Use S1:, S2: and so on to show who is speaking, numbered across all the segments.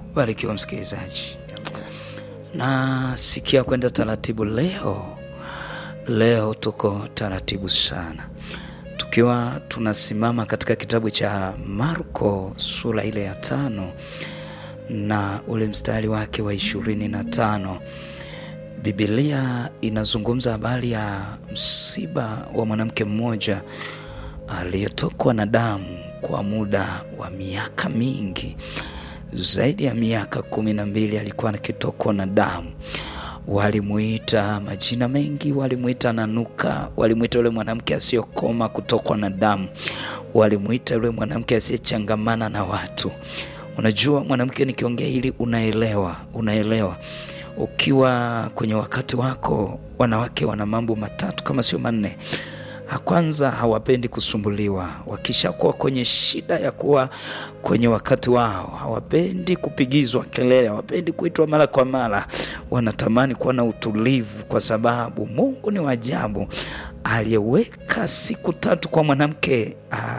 S1: Barikiwa msikilizaji, na sikia kwenda taratibu leo. Leo tuko taratibu sana, tukiwa tunasimama katika kitabu cha Marko sura ile ya tano na ule mstari wake wa ishirini na tano. Biblia inazungumza habari ya msiba wa mwanamke mmoja aliyetokwa na damu kwa muda wa miaka mingi, zaidi ya miaka kumi na mbili alikuwa akitokwa na damu. Walimuita majina mengi, walimuita nanuka, walimuita yule mwanamke asiyokoma kutokwa na damu, walimuita yule mwanamke asiyechangamana na watu. Unajua mwanamke, nikiongea hili unaelewa, unaelewa ukiwa kwenye wakati wako, wanawake wana mambo matatu kama sio manne. Kwanza, hawapendi kusumbuliwa. Wakishakuwa kwenye shida ya kuwa kwenye wakati wao, hawapendi kupigizwa kelele, hawapendi kuitwa mara kwa mara. Wanatamani kuwa na utulivu, kwa sababu Mungu ni wa ajabu. Aliyeweka siku tatu kwa mwanamke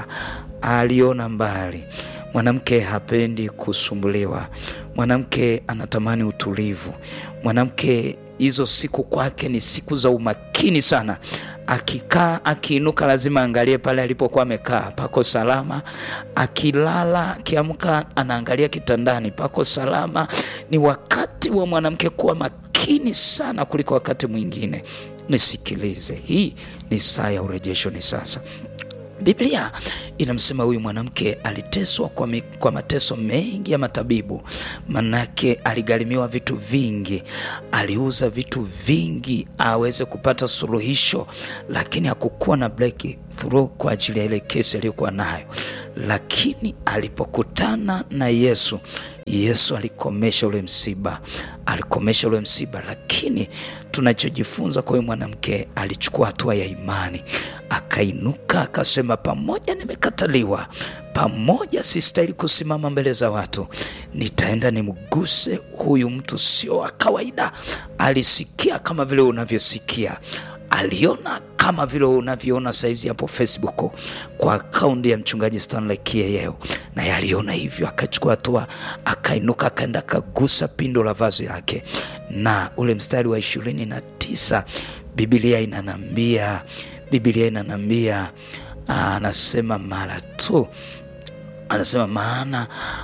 S1: aliona mbali. Mwanamke hapendi kusumbuliwa, mwanamke anatamani utulivu. Mwanamke hizo siku kwake ni siku za umakini sana. Akikaa akiinuka, lazima angalie pale alipokuwa amekaa pako salama. Akilala akiamka, anaangalia kitandani pako salama. Ni wakati wa mwanamke kuwa makini sana kuliko wakati mwingine. Nisikilize, hii ni saa ya urejesho, ni sasa. Biblia inamsema huyu mwanamke aliteswa kwa, mi, kwa mateso mengi ya matabibu. Manake aligharimiwa vitu vingi, aliuza vitu vingi aweze kupata suluhisho, lakini hakukuwa na breakthrough kwa ajili ya ile kesi aliyokuwa nayo. Lakini alipokutana na Yesu, Yesu alikomesha ule msiba, alikomesha ule msiba. Lakini tunachojifunza kwa huyu mwanamke, alichukua hatua ya imani, akainuka akasema, pamoja nimekataliwa, pamoja sistahili kusimama mbele za watu, nitaenda nimguse huyu mtu, sio wa kawaida. Alisikia kama vile unavyosikia, aliona kama vile unavyoona saizi hapo Facebook kwa akaunti ya mchungaji Stanley Kieyeo, naye aliona hivyo, akachukua hatua, akainuka, akaenda akagusa pindo la vazi lake, na ule mstari wa ishirini na tisa Biblia inanambia Biblia inanambia, anasema mara tu, anasema maana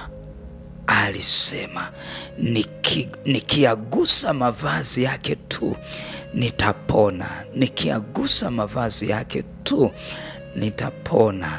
S1: alisema niki, nikiagusa mavazi yake tu nitapona, nikiagusa mavazi yake tu nitapona.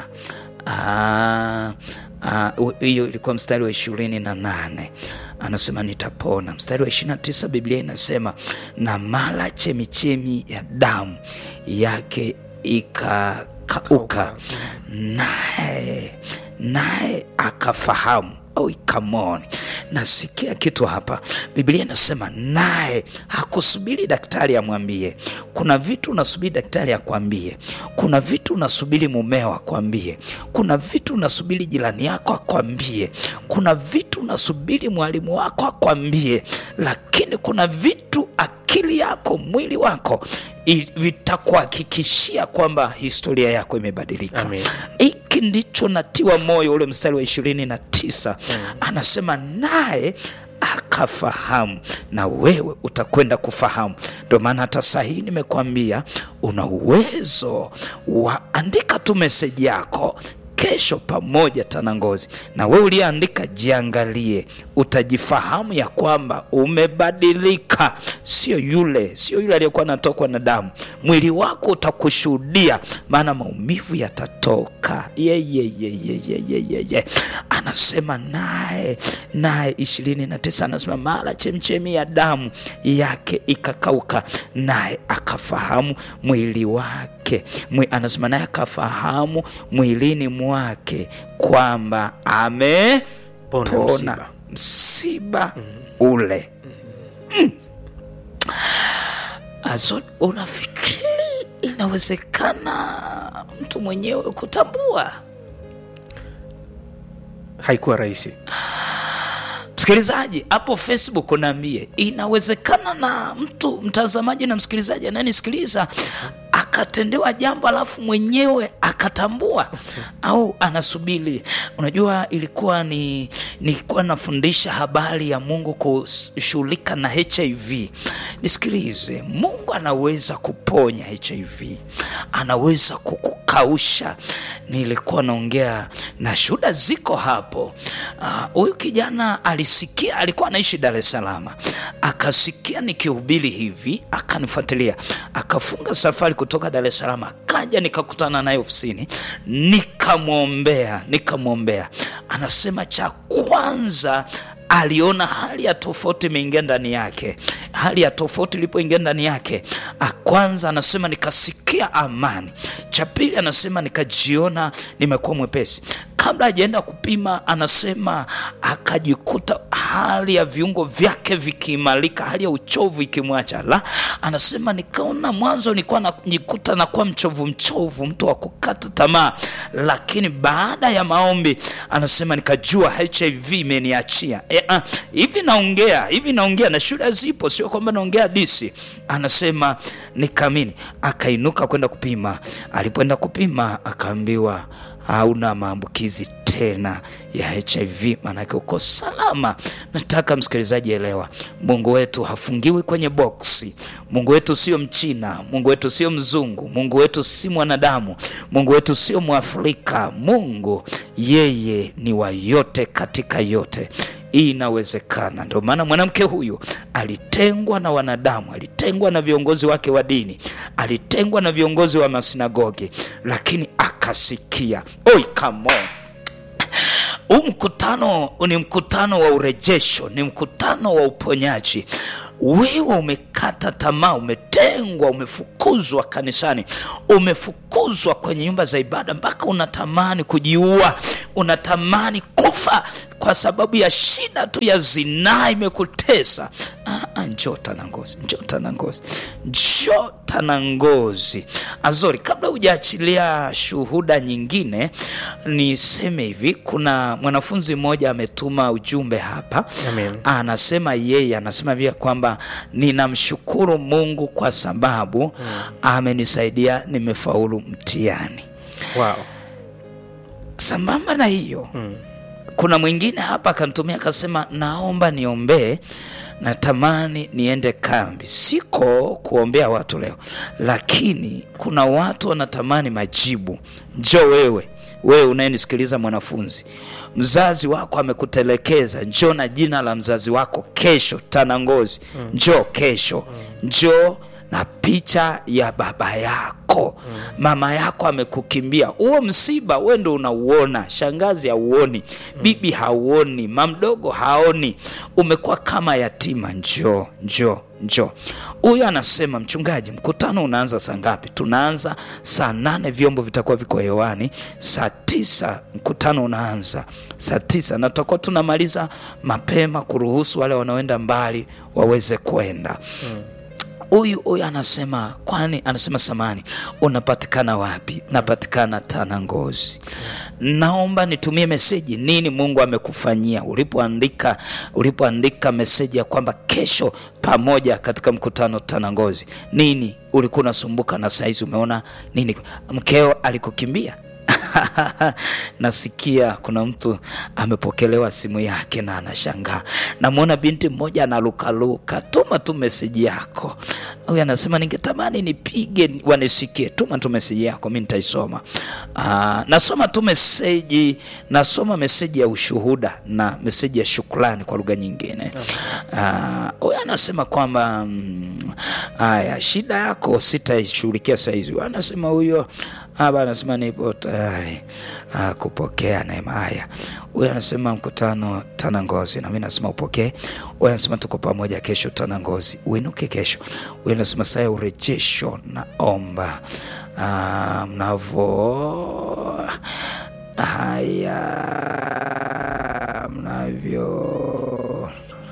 S1: Hiyo ilikuwa mstari wa ishirini na nane anasema nitapona. Mstari wa ishirini na tisa Biblia inasema na mara chemichemi ya damu yake ikakauka, naye naye akafahamu au ikamoni. Nasikia kitu hapa. Biblia inasema naye hakusubiri daktari amwambie. Kuna vitu unasubiri daktari akwambie, kuna vitu unasubiri mumeo akwambie, kuna vitu unasubiri jirani yako akwambie, kuna vitu unasubiri mwalimu wako akwambie, lakini kuna vitu akili yako, mwili wako vitakuhakikishia kwamba historia yako imebadilika. Hiki ndicho natiwa moyo. Ule mstari wa ishirini na tisa mm. anasema naye akafahamu, na wewe utakwenda kufahamu. Ndio maana hata saa hii nimekwambia una uwezo wa andika tu meseji yako kesho pamoja Tanangozi, na wewe uliyeandika, jiangalie, utajifahamu ya kwamba umebadilika. Sio yule, sio yule aliyekuwa anatokwa na damu. Mwili wako utakushuhudia, maana maumivu yatatoka. ye, ye, ye, ye, ye, ye, ye, ye. Anasema naye naye ishirini na tisa anasema mara chemchemi ya damu yake ikakauka, naye akafahamu mwili wake mwi, anasema naye akafahamu mwilini mwake kwamba amepona msiba, msiba mm -hmm. ule mm. Mm. Azon, unafikiri inawezekana mtu mwenyewe kutambua?
S2: Haikuwa rahisi.
S1: Msikilizaji hapo Facebook, unaambie inawezekana na mtu mtazamaji na msikilizaji anayenisikiliza akatendewa jambo alafu mwenyewe akatambua au anasubiri. Unajua, ilikuwa ni nilikuwa nafundisha habari ya Mungu kushughulika na HIV. Nisikilize, Mungu anaweza kuponya HIV, anaweza kukukausha. Nilikuwa naongea na shuhuda ziko hapo. Huyu uh, kijana alisikia, alikuwa anaishi Dar es Salaam, akasikia nikihubiri hivi, akanifuatilia, akafunga safari kutoka Dar es Salaam, akaja nikakutana naye ofisini, nikamwombea, nikamwombea. Anasema cha kwanza aliona hali ya tofauti imeingia ndani yake. Hali ya tofauti ilipoingia ndani yake, kwanza anasema nikasikia amani. Cha pili anasema nikajiona nimekuwa mwepesi. Kabla hajaenda kupima, anasema akajikuta hali ya viungo vyake vikiimarika, hali ya uchovu ikimwacha. La, anasema nikaona mwanzo nilikuwa najikuta nakuwa mchovu mchovu, mtu wa kukata tamaa, lakini baada ya maombi anasema nikajua HIV imeniachia. E, uh, hivi naongea hivi naongea na shule zipo, sio kwamba naongea disi. Anasema nikaamini, akainuka kwenda kupima. Alipoenda kupima akaambiwa hauna maambukizi tena ya HIV, maanake uko salama. Nataka msikilizaji elewa, Mungu wetu hafungiwi kwenye boksi. Mungu wetu sio Mchina, Mungu wetu sio mzungu, Mungu wetu si mwanadamu, Mungu wetu sio Mwafrika. Mungu yeye ni wa yote katika yote. Hii inawezekana. Ndio maana mwanamke huyu alitengwa na wanadamu, alitengwa na viongozi wake wa dini, alitengwa na viongozi wa masinagogi, lakini akasikia. Oi, come on. Huu mkutano ni mkutano wa urejesho, ni mkutano wa uponyaji. Wewe umekata tamaa, umetengwa, umefukuzwa kanisani, umefukuzwa kwenye nyumba za ibada, mpaka unatamani kujiua, unatamani kufa kwa sababu ya shida tu ya zinaa imekutesa. Ah, njoo Tanangozi, njoo Tanangozi, njoo Tanangozi. Azori, kabla hujaachilia shuhuda nyingine, niseme hivi, kuna mwanafunzi mmoja ametuma ujumbe hapa
S2: Amen.
S1: Anasema yeye anasema vile kwamba ninamshukuru Mungu kwa sababu amenisaidia, nimefaulu mtihani.
S2: Wow.
S1: Sambamba na hiyo kuna mwingine hapa akanitumia akasema, naomba niombee, natamani niende kambi. Siko kuombea watu leo, lakini kuna watu wanatamani majibu. Njoo wewe, wewe unayenisikiliza, mwanafunzi, mzazi wako amekutelekeza, njoo na jina la mzazi wako kesho Tanangozi. Njoo kesho, njoo na picha ya baba yako mm. Mama yako amekukimbia, huo msiba we ndo unauona, shangazi hauoni mm. Bibi hauoni, mamdogo haoni, umekuwa kama yatima. Njoo, njoo, njoo. Huyu anasema mchungaji, mkutano unaanza saa ngapi? Tunaanza saa nane, vyombo vitakuwa viko hewani saa tisa. Mkutano unaanza saa tisa na tutakuwa tunamaliza mapema kuruhusu wale wanaoenda mbali waweze kwenda mm. Huyu huyu anasema kwani, anasema samani, unapatikana wapi? Napatikana Tanangozi. Naomba nitumie meseji, nini Mungu amekufanyia ulipoandika ulipoandika meseji ya kwamba kesho pamoja katika mkutano Tanangozi. Nini ulikuwa unasumbuka na saizi umeona nini? Mkeo alikukimbia? Nasikia kuna mtu amepokelewa simu yake na anashangaa. Namwona binti mmoja analukaluka. Tuma tu meseji yako. Huyu anasema ningetamani nipige wanisikie. Tuma tu meseji yako, mi nitaisoma. Aa, nasoma tu meseji, nasoma meseji ya ushuhuda na meseji ya shukrani kwa lugha nyingine. Huyu anasema kwamba haya, shida yako sitaishughulikia sahizi. Anasema huyo hapa anasema nipo tayari kupokea neema. Haya, huyu anasema mkutano Tanangozi, na mimi nasema upokee. Huyu anasema tuko pamoja kesho Tanangozi, uinuke kesho. Huyu anasema saa ya urejesho, naomba mnavo haya mnavyo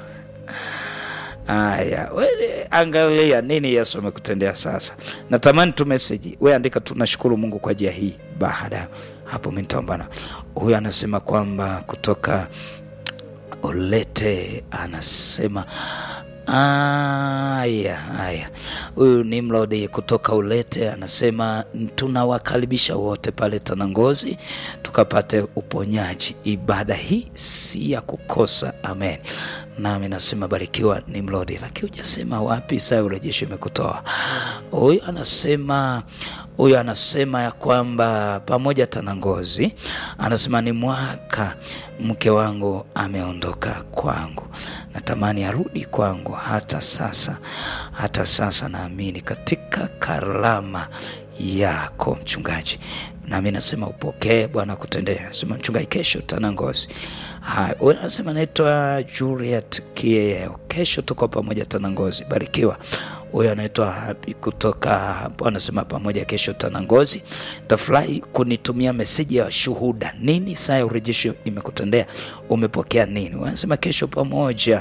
S1: Haya, wewe angalia nini Yesu amekutendea sasa. Natamani tu meseji, we andika tu, nashukuru Mungu kwa ajili hii. Baada hapo mimi nitaombana. Huyu anasema kwamba kutoka Ulete, anasema Aya, aya, huyu ni Mlodi kutoka Ulete anasema tunawakaribisha wote pale Tanangozi tukapate uponyaji. Ibada hii si ya kukosa. Amen. Nami nasema barikiwa ni Mlodi, lakini hujasema wapi saa urejesho imekutoa. Huyu anasema huyu anasema ya kwamba pamoja Tanangozi, anasema ni mwaka mke wangu ameondoka kwangu, natamani arudi kwangu. Hata sasa, hata sasa naamini katika karama yako mchungaji, nami nasema upokee, Bwana kutendea. Sema mchungaji, kesho Tanangozi. Haya, huyu anasema naitwa Juliet Kieo, kesho tuko pamoja Tanangozi, barikiwa huyo anaitwa Happy kutoka hapo, anasema pamoja kesho Tanangozi. Tafurahi kunitumia meseji ya shuhuda. Nini saa ya urejesho imekutendea? Umepokea nini? Wanasema kesho pamoja.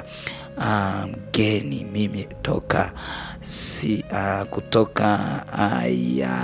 S1: Mgeni um, mimi toka si uh, kutoka haya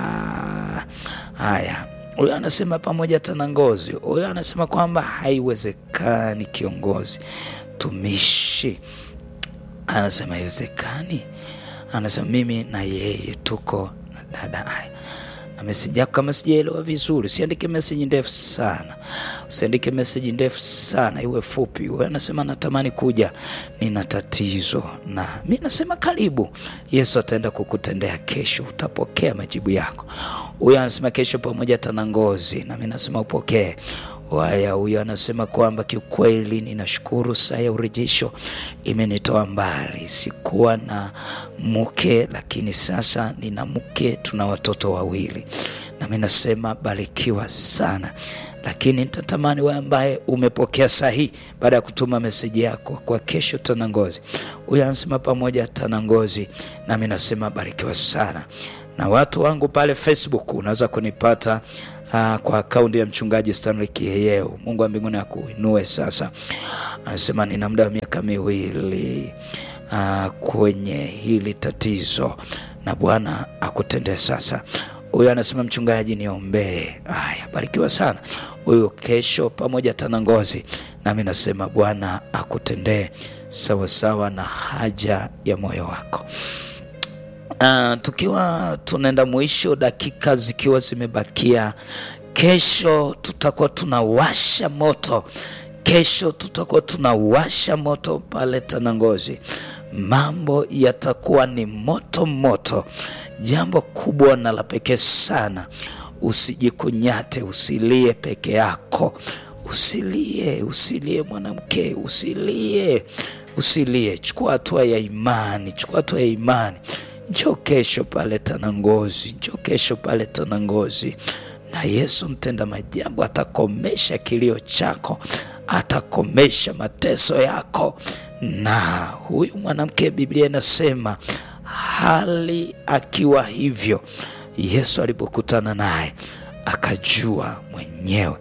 S1: haya huyo anasema pamoja Tanangozi. Huyo anasema kwamba haiwezekani kiongozi tumishi, anasema haiwezekani anasema mimi na yeye tuko na dada. Haya, amesija kama sijaelewa vizuri, usiandike meseji ndefu sana, usiandike meseji ndefu sana, iwe fupi. Wewe anasema natamani kuja, nina tatizo, na mi nasema karibu. Yesu ataenda kukutendea kesho, utapokea majibu yako. Huyo anasema kesho pamoja Tanangozi, na mi nasema upokee. Haya, huyo anasema kwamba kiukweli, ninashukuru saa ya urejesho imenitoa mbali. Sikuwa na mke, lakini sasa nina mke, tuna watoto wawili. Nami nasema barikiwa sana, lakini nitatamani wewe ambaye umepokea sahihi baada ya kutuma meseji yako kwa kesho Tanangozi. Huyo anasema pamoja Tanangozi, nami nasema barikiwa sana. Na watu wangu pale Facebook unaweza kunipata Uh, kwa akaunti ya mchungaji Stanley Kiyeyeo. Mungu wa mbinguni akuinue. Sasa anasema nina muda wa miaka miwili uh, kwenye hili tatizo na Bwana akutendee. Sasa huyo anasema mchungaji, niombee. Haya, barikiwa sana huyo. Kesho pamoja Tanangozi, nami nasema Bwana akutendee sawasawa na haja ya moyo wako. Uh, tukiwa tunaenda mwisho, dakika zikiwa zimebakia, kesho tutakuwa tunawasha moto. Kesho tutakuwa tunawasha moto pale Tanangozi, mambo yatakuwa ni moto moto, jambo kubwa na la pekee sana. Usijikunyate, usilie peke yako, usilie, usilie mwanamke, usilie, usilie. Chukua hatua ya imani, chukua hatua ya imani. Njoo kesho pale Tanangozi, njoo kesho pale Tanangozi, na Yesu mtenda maajabu atakomesha kilio chako, atakomesha mateso yako. Na huyu mwanamke, Biblia inasema hali akiwa hivyo, Yesu alipokutana naye akajua mwenyewe,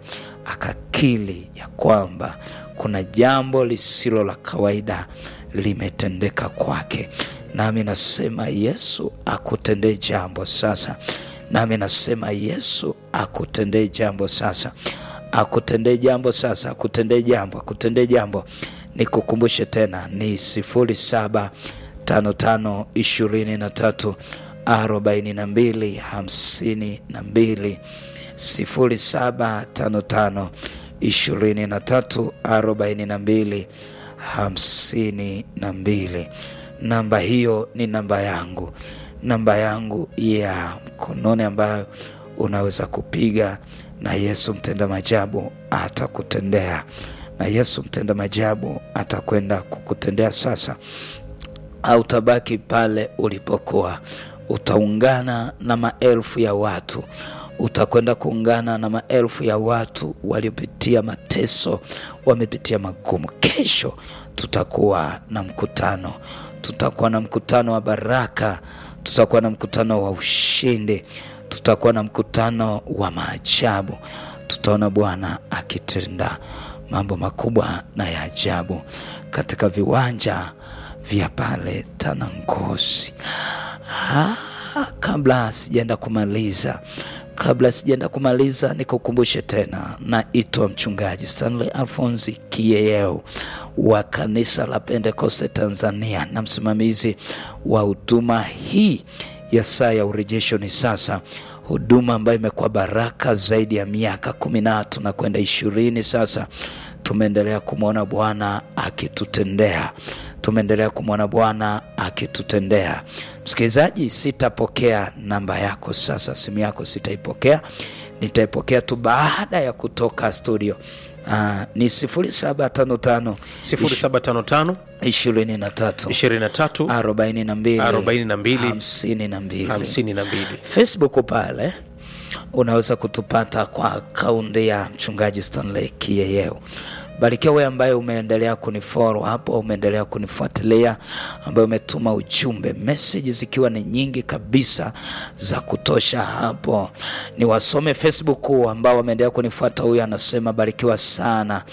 S1: akakili ya kwamba kuna jambo lisilo la kawaida limetendeka kwake. Nami nasema Yesu akutendee jambo sasa. Nami nasema Yesu akutendee jambo sasa, akutendee jambo sasa, akutendee jambo, akutendee jambo. Nikukumbushe tena ni sifuri saba tano tano ishirini na tatu arobaini na mbili hamsini na mbili sifuri saba tano tano ishirini na tatu arobaini na mbili hamsini na mbili. Namba hiyo ni namba yangu, namba yangu ya mkononi ambayo unaweza kupiga, na Yesu mtenda majabu atakutendea, na Yesu mtenda majabu atakwenda kukutendea sasa. Au tabaki pale ulipokuwa, utaungana na maelfu ya watu utakwenda kuungana na maelfu ya watu waliopitia mateso, wamepitia magumu. Kesho tutakuwa na mkutano, tutakuwa na mkutano wa baraka, tutakuwa na mkutano wa ushindi, tutakuwa na mkutano wa maajabu. Tutaona Bwana akitenda mambo makubwa na ya ajabu katika viwanja vya pale Tanangozi. Ha, kabla sijaenda kumaliza Kabla sijaenda kumaliza, nikukumbushe tena, naitwa mchungaji Stanley Alfonsi Kiyeyeo wa kanisa la Pentekoste Tanzania na msimamizi wa huduma hii ya saa ya urejesho ni sasa, huduma ambayo imekuwa baraka zaidi ya miaka kumi na tatu kwenda ishirini sasa. Tumeendelea kumwona Bwana akitutendea, tumeendelea kumwona Bwana akitutendea. Msikilizaji, sitapokea namba yako sasa, simu yako sitaipokea, nitaipokea tu baada ya kutoka studio. Uh, ni 0755
S2: 0755
S1: 23
S2: 23
S1: 42
S2: 42
S1: 52
S2: 52.
S1: Facebook pale unaweza kutupata kwa akaunti ya mchungaji Stanley Kiyeyeo. Barikiwa wewe ambaye umeendelea kunifollow hapo, umeendelea kunifuatilia, ambaye umetuma ujumbe, message zikiwa ni nyingi kabisa za kutosha hapo. Ni wasome Facebook ambao wameendelea kunifuata. Huyu anasema barikiwa sana.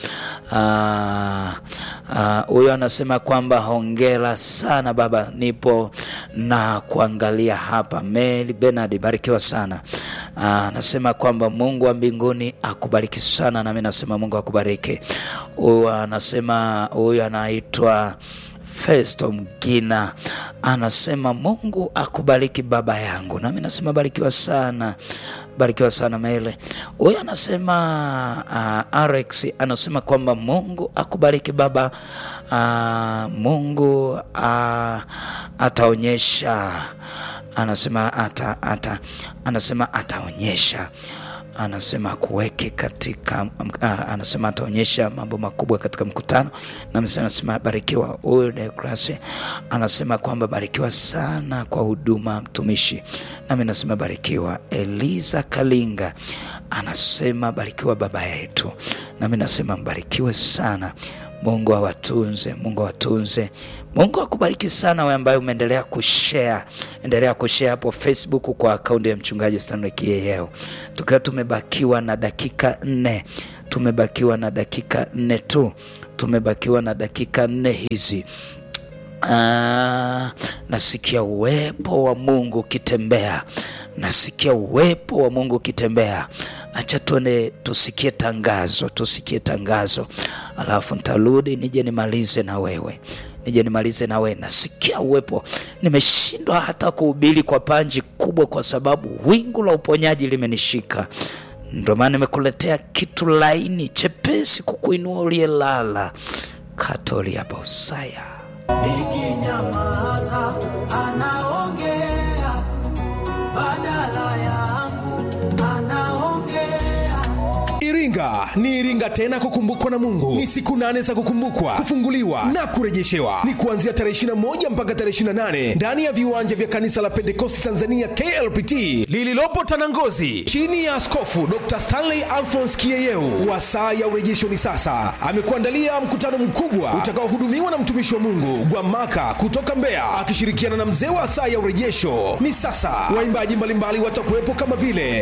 S1: Huyu anasema kwamba hongera sana baba, nipo na kuangalia hapa. Mary Bernard, barikiwa sana. Anasema kwamba Mungu wa mbinguni akubariki sana, nami nasema Mungu akubariki. Huyu anasema huyu anaitwa Festo Mgina anasema Mungu akubariki baba yangu, nami nasema barikiwa sana, barikiwa sana Mele. Huyu anasema uh, Alex anasema kwamba Mungu akubariki baba. Uh, Mungu uh, ataonyesha, anasema ata, ata, anasema ataonyesha anasema kuweke katika uh, anasema ataonyesha mambo makubwa katika mkutano, na anasema barikiwa. Huyu Deokrasi anasema kwamba barikiwa sana kwa huduma mtumishi, nami nasema barikiwa. Eliza Kalinga anasema barikiwa baba yetu, nami nasema mbarikiwe sana. Mungu awatunze, Mungu awatunze, Mungu akubariki sana wewe ambaye umeendelea kushare, endelea kushare hapo Facebook kwa akaunti ya mchungaji Stanley Kiyeyeo. Tukiwa tumebakiwa na dakika nne, tumebakiwa na dakika nne tu, tumebakiwa na dakika nne hizi. Ah, nasikia uwepo wa Mungu ukitembea, nasikia uwepo wa Mungu ukitembea. Acha tuende tusikie tangazo, tusikie tangazo, alafu nitarudi nije nimalize na wewe, nije nimalize na wewe. Nasikia uwepo, nimeshindwa hata kuhubiri kwa panji kubwa, kwa sababu wingu la uponyaji limenishika. Ndio maana nimekuletea kitu laini chepesi kukuinua uliyelala. Katolia Bosaya.
S3: Nikinyamaza anaongea badala yangu, anaongea.
S4: Iringa ni Iringa tena kukumbukwa na Mungu. Ni siku nane za kukumbukwa, kufunguliwa na kurejeshewa. Ni kuanzia tarehe 21 mpaka tarehe 28 ndani ya viwanja vya kanisa la Pentekosti Tanzania KLPT lililopo Tanangozi, chini ya Askofu Dr. Stanley Alphonse Kiyeyeu wa saa ya urejesho ni sasa. Amekuandalia mkutano mkubwa utakaohudumiwa na mtumishi wa Mungu Gwamaka kutoka Mbeya akishirikiana na mzee wa saa ya urejesho ni sasa. Waimbaji mbalimbali watakuwepo kama vile